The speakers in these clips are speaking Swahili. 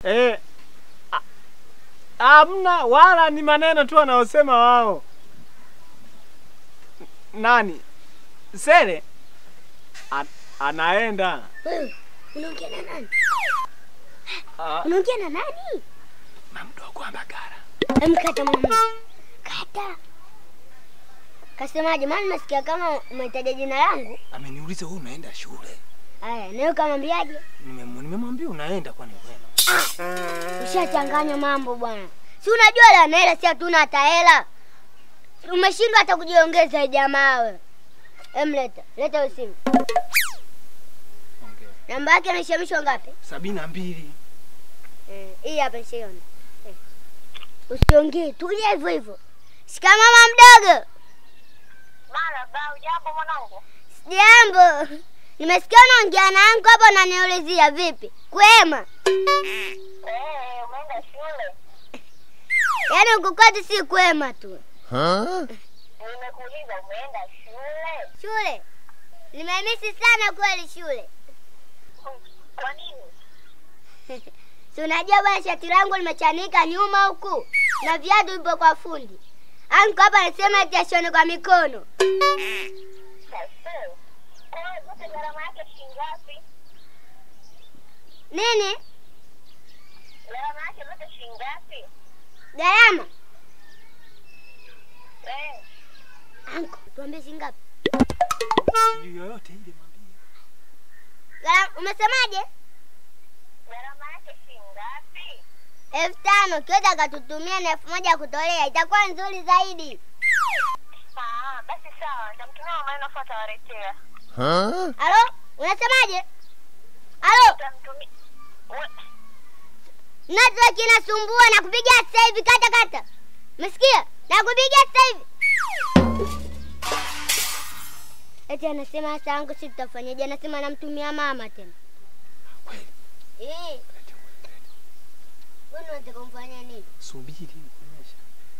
Eh, a- hamna wala ni maneno tu wanaosema wao. Nani? Sele A, anaenda. Wewe unaongea na nani? Ah, Unaongea na nani? mamdogo wa Mbagala. Emkata mwanangu. Kata. Kasemaje? Maana nimesikia kama umetaja jina langu. Ameniuliza wewe unaenda shule. Haya, nawe kamwambiaje? Nimem- Nimemwambia unaenda kwani wewe. Ushachanganya mambo bwana. Si unajua la na hela si hatuna hata hela. Umeshindwa hata kujiongeza jamaa wewe. Emleta, leta hiyo simu. Ongea. Namba yake inaishamishwa ngapi? Sabini na mbili. Eh, hii hapa nishaiona. Eh. Usiongee, tulia hivyo hivyo. Shika mama mdogo. Mara ba ujambo mwanangu? Jambo. Nimesikia unaongea na yangu hapa unaniulizia vipi? Kwema. Eh, umeenda shule? Yaani huku kwetu si kwema tu. Nimekuuliza umeenda shule? Shule. Nimemisi sana kweli shule. Kwa nini? Si unajua bwana shati langu limechanika nyuma huku na viatu vipo kwa fundi. Anko hapa anasema ati ashone kwa mikono. Sasa. Kwa hiyo zote gharama yake shilingi ngapi? Nini? Gharama yake zote shilingi ngapi? Gharama? Eh, Anko, tuambie shilingi ngapi? Sijui yoyote ile mwambie. Gharama umesemaje? gharama yake shilingi ngapi? elfu tano kiweza akatutumia na elfu moja ya kutolea itakuwa nzuri zaidi. Ah, basi sawa, nitamtumia mama yenu afu atawaletea. Halo, unasemaje? Halo, Nitamtumia. We- network inasumbua na kupigia sasa hivi, kata kata. Umesikia? Na kupigia sasa hivi. Eti anasema sasa yangu si tutafanyaje? Anasema namtumia mama tena. Kweli. Eh, wewe unataka kumfanyia nini? Subiri nikuonyeshe.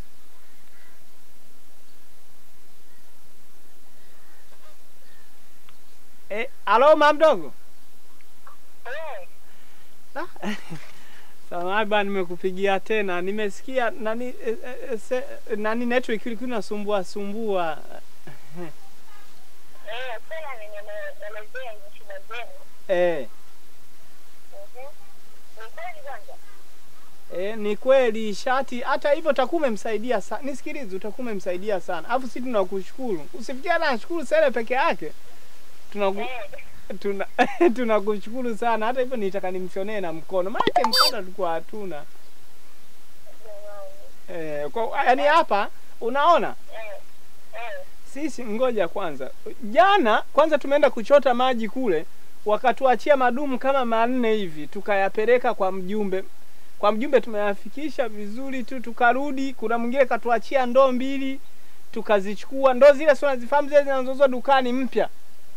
Eh, alo mamdogo. Eh, Ah, Samahani bana, nimekupigia tena. Nimesikia nani eh, eh, se, nani network ilikuwa inasumbua sumbua. eh, sasa nimeelezea hizo shida zenu. Eh, Mhm. Ni kweli kwanza? eh, ni kweli shati. Hata hivyo utakuwa umemsaidia sana. Nisikilize, utakuwa umemsaidia sana. Alafu sisi tunakushukuru. Usifikie na nashukuru Sele peke yake. Tunaku, Eh, tuna tunakushukuru sana. Hata hivyo nitaka nimshonee na mkono, maana mkono tulikuwa hatuna. jamani. Eh, kwa yani hapa unaona Eh, eh. sisi, ngoja kwanza. Jana kwanza tumeenda kuchota maji kule, wakatuachia madumu kama manne hivi, tukayapeleka kwa mjumbe. Kwa mjumbe tumeyafikisha vizuri tu, tukarudi. Kuna mwingine katuachia ndoo mbili, tukazichukua ndoo zile, si unazifahamu zile zinazouzwa dukani mpya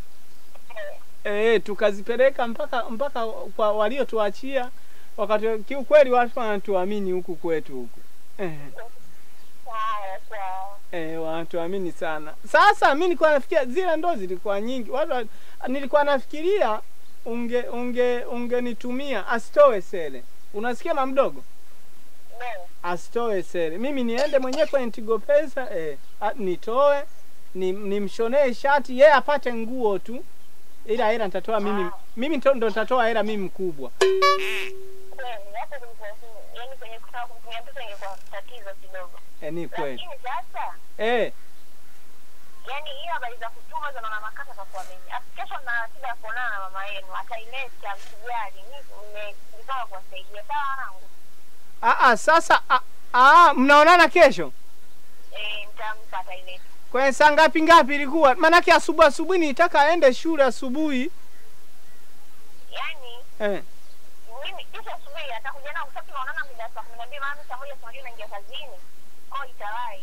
Eh, tukazipeleka mpaka mpaka kwa waliotuachia wakati kiukweli watu wanatuamini huku kwetu huku. Eh, Sawa, sawa. eh, wanatuamini sana. Sasa mi nilikuwa nafikiria zile ndoo zilikuwa nyingi. Watu wa- nilikuwa nafikiria unge unge ungenitumia asitoe sele. Unasikia mama mdogo? No. Asitoe sele. Mimi niende mwenyewe kwenye Tigo Pesa eh, a- nitoe ni nimshonee shati yeye apate nguo tu. Ila hela nitatoa mimi mimi ndo ndo nitatoa hela mimi mkubwa. Kweli, hapo kulikuwa yaani kwenye kutaka kumtumia mtoto ingekuwa tatizo kidogo. Eh, ni kweli. Lakini sasa Eh, yaani hiyo habari za kutuma za mama Makata kwa mimi. Afu Kesho na ratiba ya kuonana na mama yenu, ataileta msijali. Mimi nimejipanga kuwasaidia. Sawa wanangu? ah ah sasa ah, ah mnaonana kesho? Eh, nitampa ataileta. Kwenye saa ngapi ngapi ilikuwa? Maanake asubuhi asubuhi nitaka aende shule asubuhi. Yaani Eh. mimi kesho asubuhi atakuja nao kwa sababu tunaonana mida ya saa kumi na mbili maana saa moja saa moja naingia kazini. Kwa hiyo itawahi.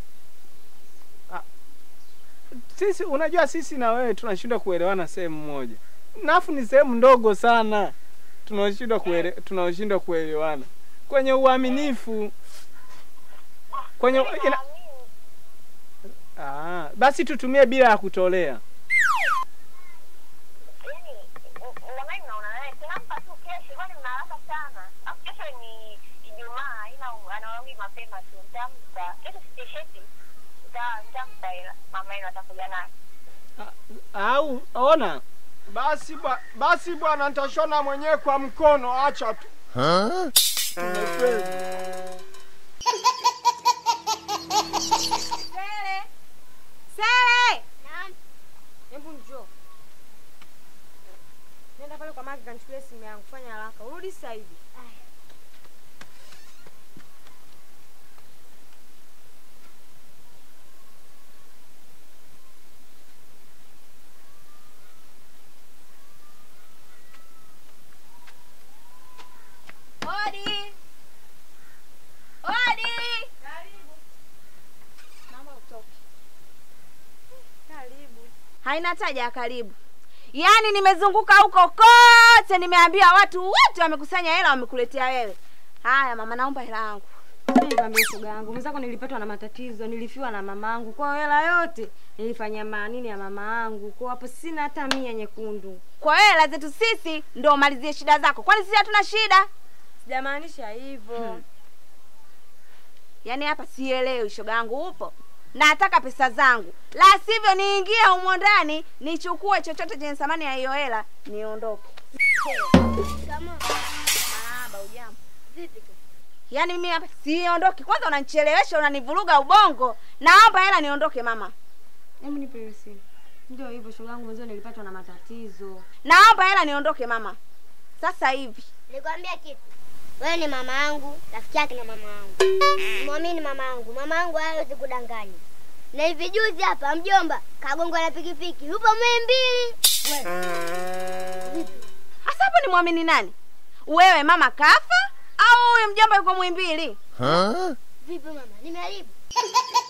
Sisi unajua sisi na wewe tunashindwa kuelewana sehemu moja. Nafu ni sehemu ndogo sana. Tunashindwa kuele, tunashindwa kuelewana. Kwenye uaminifu kwenye Mimi ina, naamini ah, basi tutumie bila ya kutolea. yaani jamani naona naye tunampa tu kesho kwani mna haraka sana. Afu kesho ni Ijumaa, ila anarudi mapema tu, nitampa kesho. Sitisheti, nitampa hela, mama yenu atakuja nayo. au ona Basi bwa, basi bwana, nitashona mwenyewe kwa mkono, acha tu. Tumefeli. Sele. Sele. Naam. Hebu njoo. Nenda pale kwa Maki kanichukulie simu yangu. Fanya haraka. Urudi sasa hivi. Odi. Odi. Karibu. Mama utoke. Karibu. Haina taja ya karibu. Yaani nimezunguka huko kote, nimeambia watu wote wamekusanya hela, wamekuletea wewe. Haya mama, naomba hela yangu. Nikwambia shoga yangu, mwenzako nilipatwa na matatizo, nilifiwa na mamangu. Kwa hiyo hela yote nilifanyia maanini ya mama yangu. Kwa hapo sina hata mia nyekundu. Kwa hiyo hela zetu sisi ndio umalizie shida zako, kwani sisi hatuna shida? Sijamaanisha hivyo. Hmm. Yaani hapa sielewi, shoga yangu, upo? Nataka pesa zangu, la sivyo niingie humo ndani nichukue chochote chenye thamani ya hiyo hela niondoke. Kama Marahaba, ujambo? vipi tu? Yaani mimi hapa siondoki. Kwanza unanichelewesha, unanivuruga ubongo. Naomba hela niondoke mama. Hebu nipe hiyo simu. Ndio hivyo shoga yangu, mwenzio nilipatwa na matatizo. Naomba hela niondoke mama. Sasa hivi. Nikwambia kitu. Wewe ni mama yangu, rafiki yake na mama yangu. Mwamini mama yangu. Mama yangu hawezi kudanganya. Na hivi juzi hapa mjomba kagongwa na pikipiki. Yupo Muhimbili. Hasa hapo ni muamini nani? Wewe mama kafa au huyu mjomba yuko Muhimbili? Vipi mama? Nimeharibu.